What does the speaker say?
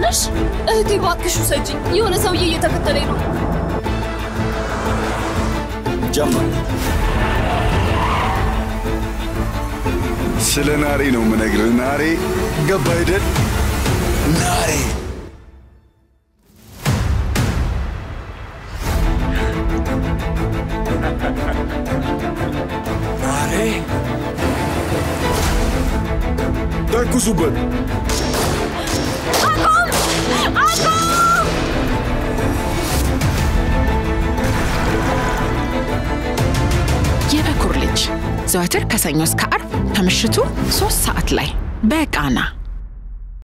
ትችያለሽ? እህቴ እባክሽ ውሰጂኝ። የሆነ ሰውዬ እየተከተለኝ ነው። ጀምር። ስለ ናሬ ነው የምነግርህ። ናሬ ገባ አይደል? ናሬ ናሬ ተኩሱበት። የበኩር ልጅ ዘወትር ከሰኞ እስከ አርብ ከምሽቱ ሶስት ሰዓት ላይ በቃና